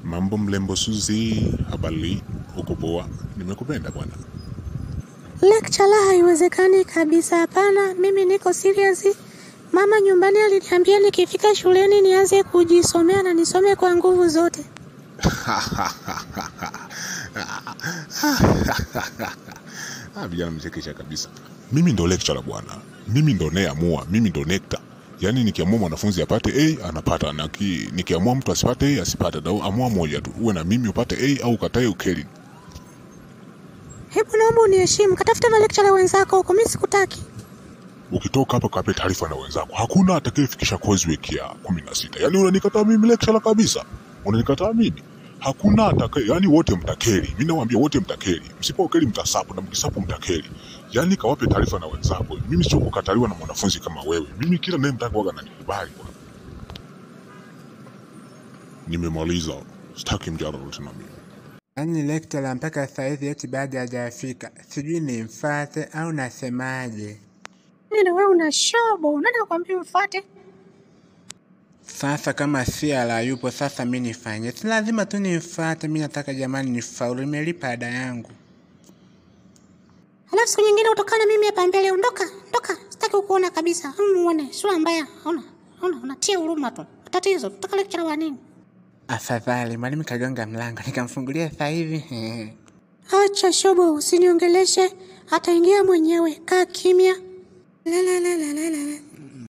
Mambo mlembo Suzi, habari? Uko poa? Nimekupenda bwana. Lecture haiwezekani kabisa. Hapana, mimi niko serious. Mama nyumbani aliniambia nikifika shuleni nianze kujisomea na nisome kwa nguvu zote. Ah, vijana mchekesha kabisa. Mimi ndo lecturer bwana, mimi ndo nayeamua, mimi ndo nekta. Yaani nikiamua mwanafunzi apate A anapata, na ki, nikiamua mtu asipate A asipate, na amua moja tu, uwe na mimi upate A au ukatae ukeli. Hebu naomba uniheshimu, katafute ma lecturer wenzako huko, mimi sikutaki. Ukitoka hapa kape taarifa na wenzako, hakuna atakayefikisha coursework ya kumi na sita. Yaani unanikataa mimi lecturer kabisa, unanikataa mimi hakuna atakaye, yani wote mtakeri. Mimi nawaambia wote mtakeri, msipokeri mtasapu na mkisapu mtakeri. Yani kawape taarifa na wenzako. Mimi sio kukataliwa na mwanafunzi kama wewe. Mimi kila naye mtaka waga nanikubali bwana. Nimemaliza, sitaki mjadala tena mimi. Yaani lecturer mpaka saizi eti bado hajafika, sijui nimfate au nasemaje? Nini wewe una shobo? Nani akwambia umfuate? Sasa kama Siala yupo, sasa mi nifanye? Si lazima tu nimfate, mi nataka jamani nifaulu, nimelipa ada yangu. Alafu siku nyingine utokana mimi hapa mbele, ondoka, ondoka. Sitaki kukuona kabisa. Muone sura mbaya. Ona, ona, unatia huruma tu. Tatizo, tutaka lecturer wa nini? Afadhali mwalimu kagonga mlango, nikamfungulia sasa hivi. Acha shobo, usiniongeleshe. Ataingia mwenyewe. Kaa kimya. La la la la la la.